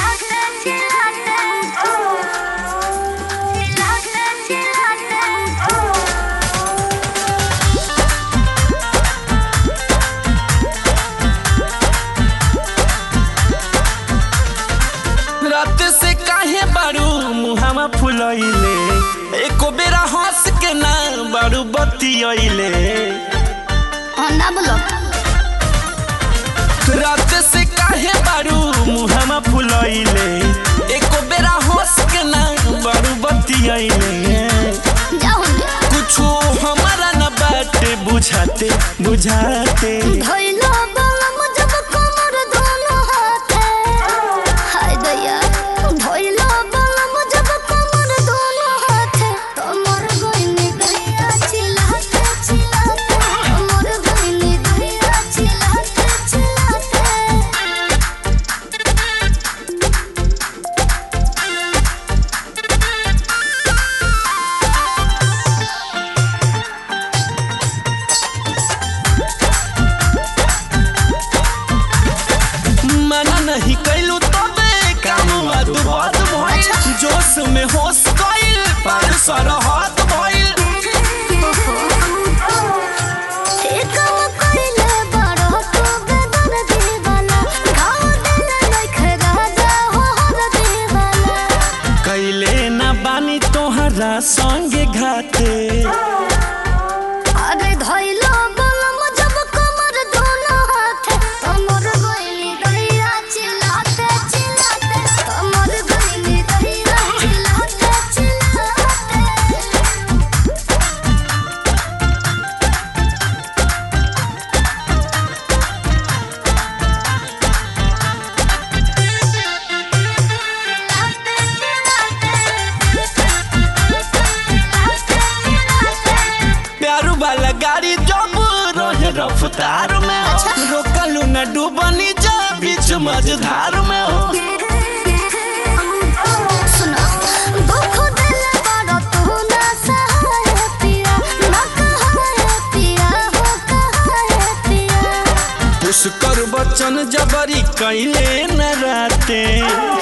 रात से काहे बारू मुहावा फुलैले एको बेरा हंस के ना बारू बतियैले ना बोलो रात से काहे बारू मुहावा फुलैले एको बेरा हंस के ना बारू बतियैले जाओ कुछो हमारा न बाटे बुझाते बुझाते धइलो बलम जब कमर दोनों हाथे हाय दया धइलो बलम जब कमर दोनों हाथे कमर गइनी गइया चिल्लाते चिल्लाते कमर गइनी गइया चिल्लाते चिल्लाते मना नहीं कैलू तबे काम अदबाद भइल जोश में होश गइल पर सरहद भइल एकम कइले बड़ो तो बेदर दीवाना गाँव देने लइखे राजा हो हर दीवाना कैले ना बानी तोहरा संगे घाते अरे धइलो बलम जब कमर दोनों हाथे कमर गइली गइया चिल्लाते चिल्लाते कमर गइली गइया चिल्लाते चिल्लाते प्यारू वाला गाड़ी जब रहे रफ्तार में हो रोकलू न डूबनी जा बीच मझधार में हो सुनो दुख दिल बड़ा तू ना सहाय पिया ना कहाय पिया हो कहाय पिया पुष्कर बचन जबरी कैले न राते